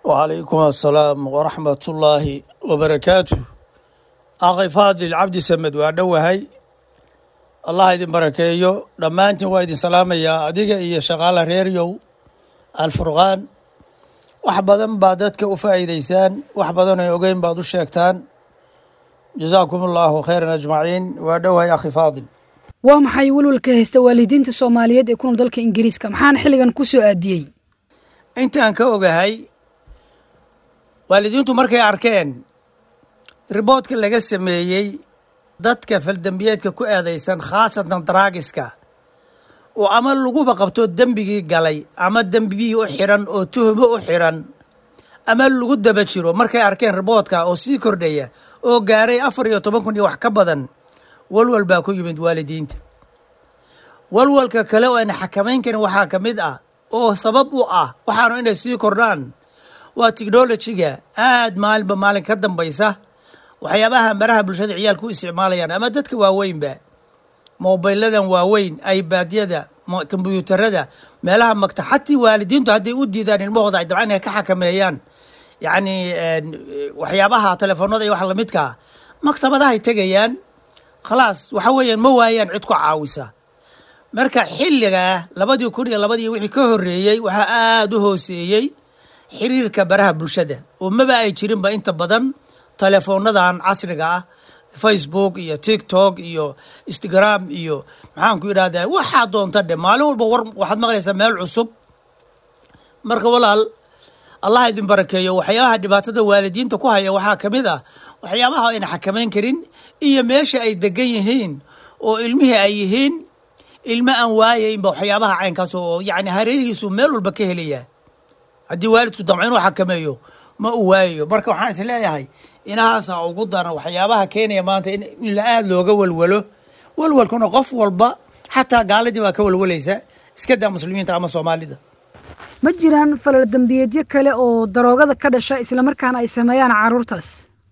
وعليكم السلام ورحمة الله وبركاته أخي فاضل عبد سمد وأدوهي الله يدين بركيو لما أنت وايدين سلام يا أديك إيا شغالة ريريو الفرغان wax badan baa dadka u faa'iidaysaan wax badan ay ogeyn baad u sheegtaan jazaakum allahu khayran ajmaciin waa dhowahay akhi faadil waa maxay welwalka haysta waalidiinta soomaaliyeed ee ku nool dalka ingiriiska maxaana xilligan ku soo aadiyey intaan ka ogahay waalidiintu markay arkeen riboodka laga sameeyey dadka faldembiyeedka ku eedaysan khaasatan daraagiska oo ama laguba qabto dembigii galay ama dembigii u xiran oo tuhumo u xiran ama lagu daba jiro markay arkeen riboodka oo sii kordhaya oo gaaray afar iyo toban kun iyo wax ka badan walwal baa ku yimid waalidiinta walwalka kale oo ayna xakamayn karin waxaa ka mid ah oo sabab u ah waxaanu inay sii kordhaan waa technolojiga aad maalinba maalin ka dambaysa waxyaabaha maraha bulshada ciyaalku u isticmaalayaan ama dadka waaweynba mobiladan waaweyn ibadyada kombyuutarada meelaha magta xatii waalidiintu hadday u diidaan ilmahooda ay dabcan inay ka xakameeyaan yacni waxyaabaha telefoonada iyo wax lamidkaa maktabadahay tegayaan khalaas waxa weeyaan ma waayaan cid ku caawisa marka xilligaa labadii kun iyo labadii wixii ka horreeyey waxaa aada u hooseeyey xiriirka baraha bulshada oo maba ay jirinba inta badan teleefoonadan casriga ah facebook iyo tiktok iyo instagram iyo maxaan ku idhahdaa waxaa doonta dhe maalin walba war waxaad maqlaysaa meel cusub marka walaal allah idin barakeeyo waxyaabaha dhibaatada waalidiinta ku haya waxaa ka mid ah waxyaabaha ayna xakamayn karin iyo meesha ay degan yihiin oo ilmihii ay yihiin ilmo aan waayaynba waxyaabaha caynkaas oo yacni hareerihiisu meel walba ka helaya haddii waalidku damco inuu xakameeyo ma uu waayayo marka waxaan is leeyahay inahaasa ugu daran waxyaabaha keenaya maanta in la aada looga walwalo walwalkuna qof walba xataa gaaladii baa ka walwalaysa iska daa muslimiinta ama soomaalida ma jiraan falal dembiyeedyo kale oo daroogada ka dhasha islamarkaana ay sameeyaan carruurtaas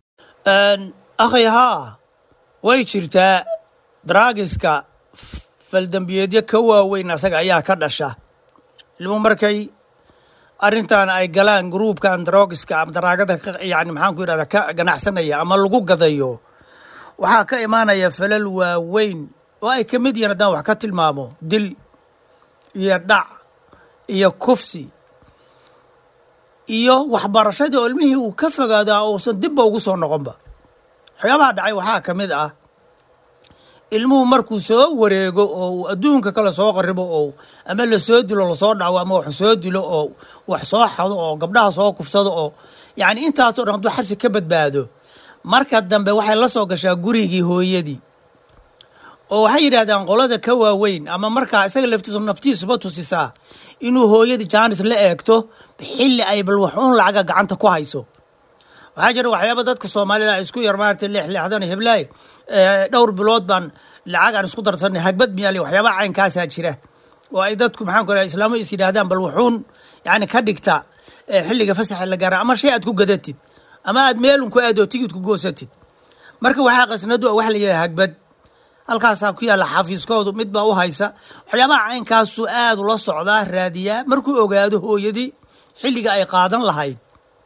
akhay haa way jirtaa daraagiska faldembiyeedyo ka waaweyn asaga ayaa ka dhasha ilmu markay arrintan ay galaan gruubkan daroogiska ama daraagada yani maxaan ku yidhahda ka ganacsanaya ama lagu gadayo waxaa ka imaanaya falal waaweyn oo ay ka mid yihiin haddaan wax ka tilmaamo dil iyo dhac iyo kufsi iyo waxbarashadii oo ilmihii uu ka fogaado uusan dibba ugu soo noqonba waxyaabaha dhacay waxaa ka mid ah ilmuhu markuu soo wareego oo uu adduunka kale soo qaribo oo ama lasoo dilo lasoo dhaco ama wax soo dilo oo wax soo xado oo gabdhaha soo kufsado oo yacni intaasoo dhan hadduu xabsi ka badbaado marka dambe waxay la soo gashaa gurigii hooyadii oo waxay yidhahdaan qolada ka waaweyn ama markaa isaga laftiisu naftiisuba tusisaa inuu hooyadii jaanis la eegto xilli ay bal waxuun lacaga gacanta ku hayso waxaa jira waxyaaba dadka soomaalida isku yar maaragtay leexleexdan heblaay dhowr bilood baan lacag aan isku darsanay hagbad miyaali waxyaabaha caynkaasaa jira oo ay dadku maxaan ku raha islaamo is yidhaahdaan bal wuxuun yani ka dhigta xilliga fasaxa la gaara ama shay aad ku gadatid ama aad meelun ku aadoo tigid ku goosatid marka waxaa qasnadu wax la yidhaha hagbad halkaasaa ku yaalla xafiiskoodu mid baa u haysa waxyaabaha caynkaasu aad ula socdaa raadiyaa markuu ogaado hooyadii xilliga ay qaadan lahayd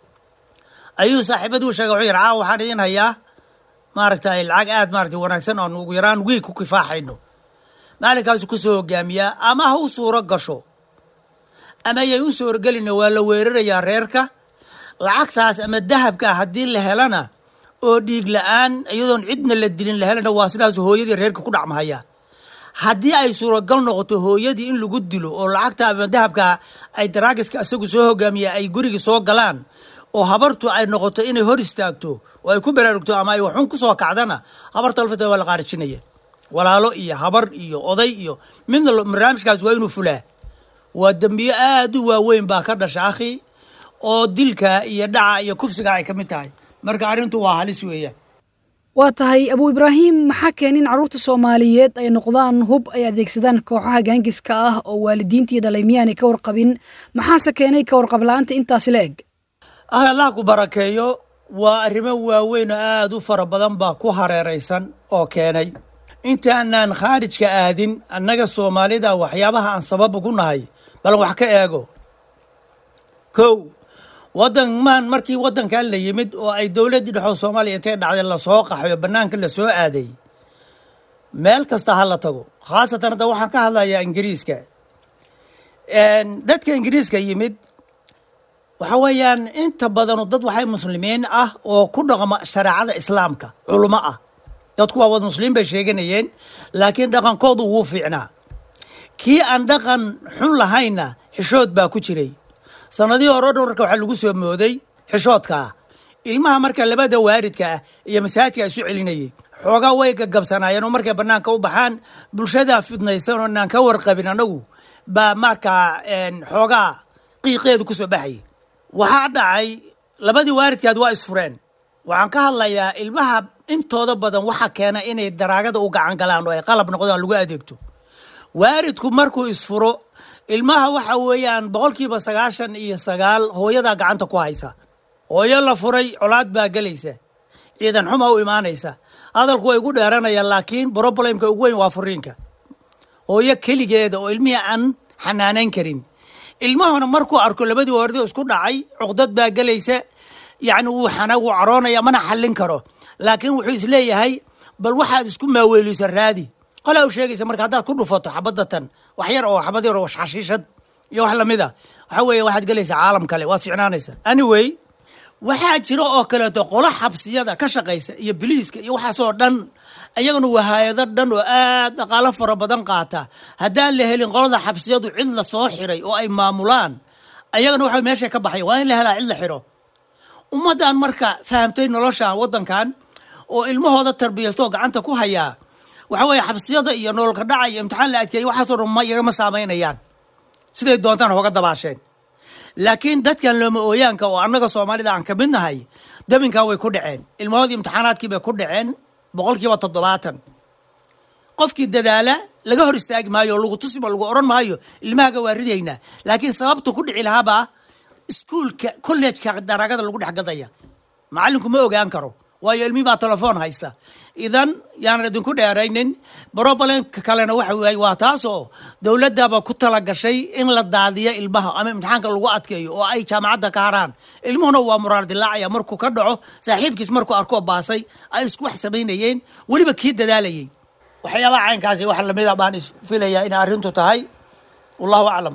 ayuu saaxiibaduu sheegay wuxuu yidhi caawa waxaan idin hayaa maaragtay lacag aad maaragtay wanaagsan oon ugu yaraan wiig ku kifaaxayno maalinkaasu ku soo hogaamiyaa ama ha u suuro gasho ama yay u suurogelina waa la weerarayaa reerka lacagtaas ama dahabkaa haddii la helana oo dhiig la-aan iyadoon cidna la dilin la helana waa sidaas hooyadii reerka ku dhacmahaya haddii ay suuragal noqoto hooyadii in lagu dilo oo lacagta ama dahabka ay daraagiska isagu soo hogaamiya ay gurigii soo galaan oo habartu ay noqoto inay hor istaagto oo ay ku baraarugto ama ay waxun ku soo kacdana habarta alfata waa la qaarijinaya walaalo iyo habar iyo oday iyo midna barnaamijkaas waa inuu fulaa waa dembiyo aad u waaweyn baa ka dhasha akhi oo dilka iyo dhaca iyo kufsiga ay ka mid tahay marka arrintu waa halis weeyaan waa tahay abuu ibraahim maxaa keenay in carruurta soomaaliyeed ay noqdaan hub ay adeegsadaan kooxaha gaangiska ah oo waalidiintii dhalay miyaanay ka warqabin maxaase keenay ka warqab la-aanta intaasi la eg ah allah ku barakeeyo waa arrimo waaweyn oo aada u fara badan baa ku hareeraysan oo keenay intaanaan khaarijka aadin annaga soomaalida waxyaabaha aan sababa ku nahay bal wax ka eego kow wadanmaan markii wadankan la yimid oo ay dowladdii dhexoo soomaaliya intay dhacday lasoo qaxayo bannaanka lasoo aaday meel kasta ha la tago khaasatan hadda waxaan ka hadlayaa ingiriiska dadka ingiriiska yimid waxa weeyaan inta badanu dad waxay muslimiin ah oo ku dhaqma shareecada islaamka culummo ah dadku waa wad muslimiin bay sheeganayeen laakiin dhaqankoodu wuu fiicnaa kii aan dhaqan xun lahaynna xishood baa ku jiray sanadihii hore dhan marka waxaa lagu soo mooday xishoodkaa ilmaha marka labada waaridka ah iyo masaajidka isu celinayay xoogaa way gagabsanaayeen oo markay bannaanka u baxaan bulshadaa fidnaysan oo inaan ka warqabin anagu baa markaa xoogaa qiiqeedu ku soo baxayay waxaa dhacay labadii waaridkaad waa isfureen waxaan ka hadlayaa ilmaha intooda badan waxa keena inay daraagada u gacan galaan oo ay qalab noqdaan lagu adeegto waaridku markuu isfuro ilmaha waxa weeyaan boqolkiiba sagaashan iyo sagaal hooyadaa gacanta ku haysa hooyo la furay colaad baa gelaysa ciidan xuma u imaanaysa hadalku way gu dheeranayaan laakiin broblемka ugu weyn waa furiinka hooyo keligeeda oo ilmihii aan xanaanayn karin ilmahuna markuu arko labadii waardi isku dhacay cuqdad baa gelaysa yacni wuu xana wuu caroonaya mana xallin karo laakiin wuxuu isleeyahay bal waxaad isku maaweelisa raadi qolaa u sheegaysa marka haddaad ku dhufato xabadatan wax yar oo xabad yar oo xashiishad iyo wax lamid a waxa weeye waxaad gelaysaa caalam kale waad ficnaanaysa anyway waxaa jira oo kaleeto qolo xabsiyada ka shaqaysa iyo biliiska iyo waxaasoo dhan ayaguna waa hay-ado dhan oo aad dhaqaalo fara badan qaata haddaan la helin qolada xabsiyadu cid la soo xiray oo ay maamulaan ayagana waxa meesha ka baxay waa in la helaa cid la xiro ummaddan marka fahamtay nolosha waddankan oo ilmahooda tarbiyastoo gacanta ku hayaa waxa weeye xabsiyada iyo nololka dhaca iyo imtixaan la adkeeyay waxaasoo dhan ma iyagama saamaynayaan siday doontaan hooga dabaasheen laakiin dadkan looma ooyaanka oo annaga soomaalida aan ka mid nahay dabinkan way ku dhaceen ilmahoodii imtixaanaadkii bay ku dhaceen boqolkiiba toddobaatan qofkii dadaala laga hor istaagi maayo oo lagu tusiba lagu odhan maayo ilmahaga waa ridaynaa laakiin sababta ku dhici lahaabaa iskuulka kollejka daraagada lagu dhex gadaya macallinku ma ogaan karo waayo ilmihii baa telefoon haysta idan yaanan idinku dheeraynin brobalemka kalena waxa weeye waa taasoo dowladdaba ku tala gashay in la daadiyo ilmaha ama imtixaanka lagu adkeeyo oo ay jaamacadda ka haraan ilmuhuna waa muraar dilaacaya markuu ka dhaco saaxiibkiis markuu arkoo baasay ay isku wax samaynayeen weliba kii dadaalayay waxyaabaha caynkaasi wax lamida baan isfilayaa inay arrintu tahay wallahu aclam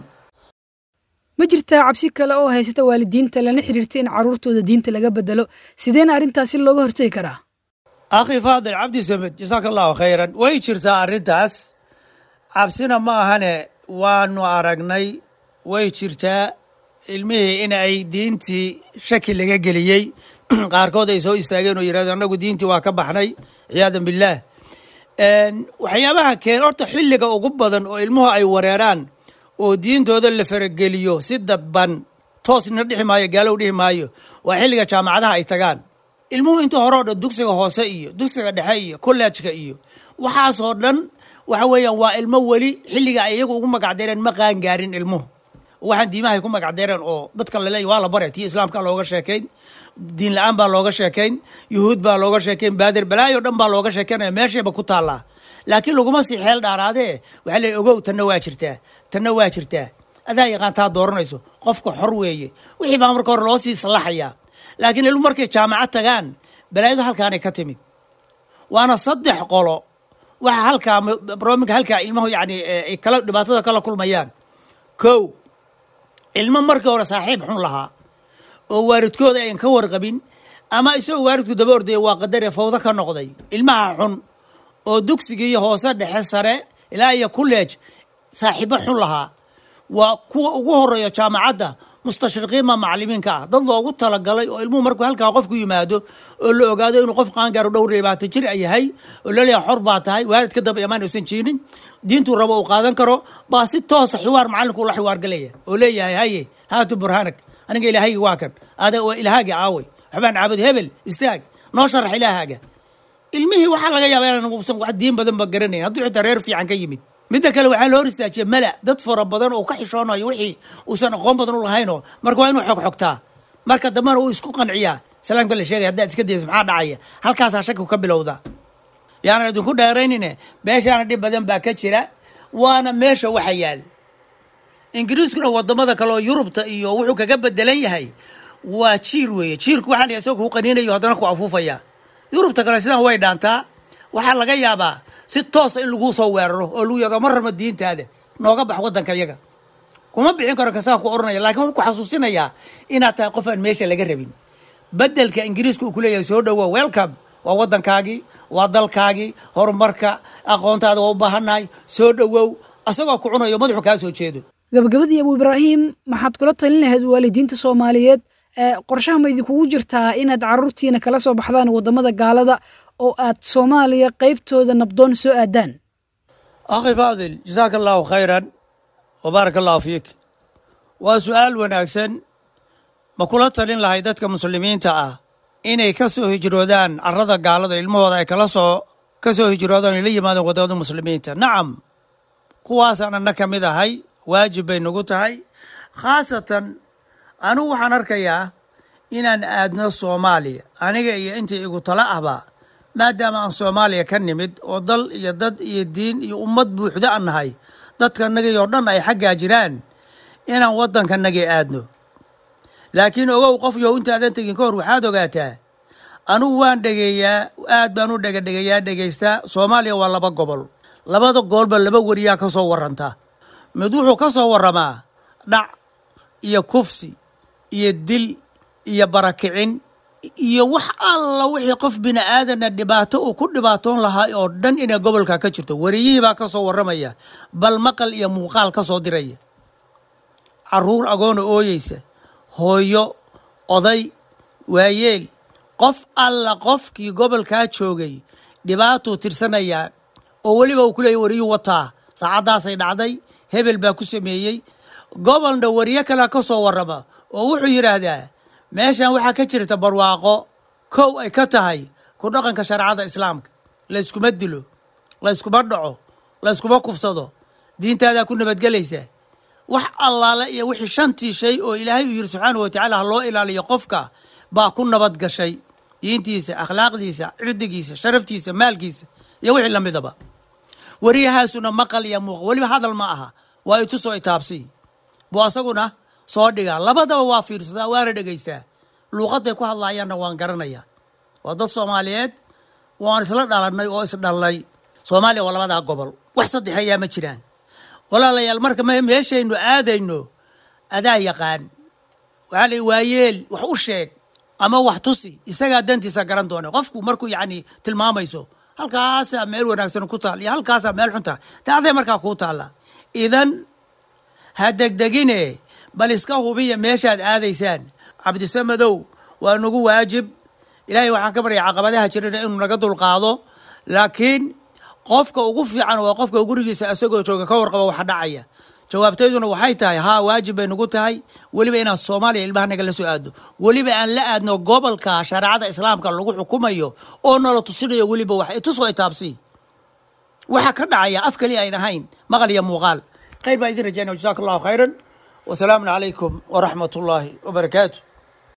ma jirtaa cabsi kale oo haysata waalidiinta lana xiriirta in carruurtooda diinta laga bedelo sideena arrintaasi looga hortegi karaa akhi faadil cabdi samed jasaaka allahu khayran way jirtaa arrintaas cabsina ma ahane waanu aragnay way jirtaa ilmihii in ay diintii shaki laga geliyey qaarkood ay soo istaageen oo yidhahdeen annagu diintii waa ka baxnay ciyaadan billaah waxyaabaha keen horta xilliga ugu badan oo ilmuhu ay wareeraan oo diintooda la farageliyo si dabban toosna dhihi maayo gaalow dhihi maayo waa xilliga jaamacadaha ay tagaan ilmuhu inta hore o dhan dugsiga hoose iyo dugsiga dhexe iyo kollejka iyo waxaasoo dhan waxa weeyaan waa ilmo weli xilliga ay iyagu ugu magacdeereen ma qaangaarin ilmuhu waxaan diimahay ku magacdeereen oo dadka laleeya waa la bare tii islaamka looga sheekayn diin la-aan baa looga sheekayn yuhuud baa looga sheekayn baadir balaayo dhan baa looga sheekaynaya meeshayba ku taallaa laakiin laguma sii xeel dhaaraadee waxaa leey ogow tanna waa jirtaa tanna waa jirtaa adaa yaqaan taa dooranayso qofka xor weeye wixii baa marka hore loo sii sallaxayaa laakiin ilmu markay jaamacad tagaan balaayadu halkaanay ka timid waana saddex qolo waxa halkaa brominka halkaa ilmahu yani ay kala dhibaatada kala kulmayaan kow ilmo markii hore saaxiib xun lahaa oo waalidkooda ayan ka warqabin ama isagoo waalidku daba ordaya waa qadare fawdo ka noqday ilmaha xun oo dugsigii hoose dhexe sare ilaa iyo kulleej saaxiibo xun lahaa waa kuwa ugu horeeya jaamacadda mustashriqiinma macalimiinka ah dad loogu talagalay oo ilmuhu markuu halkaa qofku yimaado oo la ogaado inuu qof qaangaaro dhowr labaatan jir a yahay oo laleeyahay xor baa tahay waalid ka daba imaan uusan jirin diintuu rabo uu qaadan karo baa si toosa xiwaar macalinku ula xiwaar galaya oo leeyahay haye haatu burhaanag aniga ilaahaygi waa kan ada waa ilaahaaga caaway waxbaan caabud hebel istaag noo sharax ilaahaaga ilmihii waxaa laga yaaba inaan uusan wax diin badan ba garanayn hadduu xitaa reer fiican ka yimid midda kale waxaa loo hor istaajiya mala dad fara badan oo ka xishoonayo wixii uusan aqoon badan u lahaynoo marka waa inuu xog xogtaa marka dambena uu isku qanciyaa salaamka la sheegaya haddaad iska daysa maxaa dhacaya halkaasaa shakigu ka bilowda yaanan idinku dheeraynine meeshaana dhib badan baa ka jira waana meesha waxa yaal ingiriiskuna wadamada kale oo yurubta iyo wuxuu kaga bedelan yahay waa jiir weeye jiirku waxaa la isagoo ku qaniinayo haddana ku afuufaya yurubta kale sidan way dhaantaa waxaa laga yaabaa si toosa in laguu soo weeraro oo lagu yado ma rabno diintaada nooga bax waddanka yaga kuma bixin karo kasaan ku oranaya lakin wuxuu ku xasuusinayaa inaad tahay qof aan meesha laga rabin bedelka ingiriiska uu ku leeyahay soo dhowo welcome waa waddankaagii waa dalkaagii horumarka aqoontaada waa u baahannahay soo dhowow asagoo ku cunayo madaxu kaa soo jeedo gabagabadii abu ibraahim maxaad kula talin lahayd waalidiinta soomaaliyeed qorshaha ma idinkugu jirtaa inaad caruurtiina kala soo baxdaan waddamada gaalada oo aad soomaaliya qaybtooda nabdoon soo aadaan akhi faadil jasaaka allahu khayran wbaaraka allahu fiik waa su-aal wanaagsan ma kula talin lahay dadka muslimiinta ah inay ka soo hijroodaan carada gaalada ilmahooda ay kala soo ka soo hijroodaan ay la yimaadeen waddamada muslimiinta nacam kuwaasaan anna ka mid ahay waajib bay nagu tahay khaasatan anugu waxaan arkayaa inaan aadno soomaaliya aniga iyo intii igu tala ahba maadaama aan soomaaliya ka nimid oo dal iyo dad iyo diin iyo ummad buuxda an nahay dadkanagii oo dhan ay xaggaa jiraan inaan waddankanagii aadno laakiin ogow qof yow intaadan tegin ka hor waxaad ogaataa anugu waan dhegeeyaa aad baan u dhegadhegeeyaa dhegaystaa soomaaliya waa laba gobol labada gobolba laba weriyaa ka soo warranta mid wuxuu ka soo warramaa dhac iyo kufsi iyo dil iyo barakicin iyo wax alla wixii qof bini aadana dhibaato uu ku dhibaatoon lahaa oo dhan inay gobolka ka jirto wariyihii baa ka soo warramaya bal maqal iyo muuqaal ka soo diraya caruur agoona ooyeysa hooyo oday waayeel qof alla qofkii gobolkaa joogay dhibaatuu tirsanayaa oo weliba uu ku leeyay wariyuu wataa saacaddaasay dhacday hebel baa ku sameeyey gobolna wariyo kalea ka soo warrama oo wuxuu yidhaahdaa meeshan waxaa ka jirta barwaaqo kow ay ka tahay ku dhaqanka shareecada islaamka layskuma dilo layskuma dhaco layskuma kufsado diintaadaa ku nabadgelaysaa wax allaale iyo wixii shantii shay oo ilaahay uu yidhi subxaanahu watacaala ha loo ilaaliyo qofka baa ku nabad gashay diintiisa akhlaaqdiisa cirdigiisa sharaftiisa maalkiisa iyo wixii lamidaba wariyahaasuna maqal iyo muuqa weliba hadal ma aha waa itusoo itaabsi buu asaguna soo dhigaa labadaba waa fiirsadaa waana dhegaystaa luuqadday ku hadlaayaanna waan garanayaa waa dad soomaaliyeed waan isla dhalanay oo isdhallay soomaaliya waa labadaa gobol wax saddexeeyaa ma jiraan walaalayaal marka meeshaynu aadayno adaa yaqaan waxaa la waayeel wax u sheeg ama wax tusi isagaa dantiisa garan doona qofku markuu yacni tilmaamayso halkaasaa meel wanaagsan ku taal iyo halkaasaa meel xunta dacday markaa kuu taalla idan ha degdegine bal iska hubiya meeshaad aadaysaan cabdisamadow waa nagu waajib ilaahay waxaan ka baryay caqabadaha jirana inuu naga dulqaado laakiin qofka ugu fiican waa qofka gurigiisa asagoo jooga ka warqaba waxa dhacaya jawaabtayduna waxay tahay haa waajib bay nagu tahay weliba inaan soomaaliya ilmahanaga la soo aadno weliba aan la aadno gobolka shareecada islaamka lagu xukumayo oo nala tusinayo weliba wax itusoo itaabsi waxa ka dhacaya af kaliya ayn ahayn maqal iyo muuqaal khayr baa idin rajaynaya jasaaka allahu khayran wasalaamun calaykum waraxmat ullaahi wabarakaatu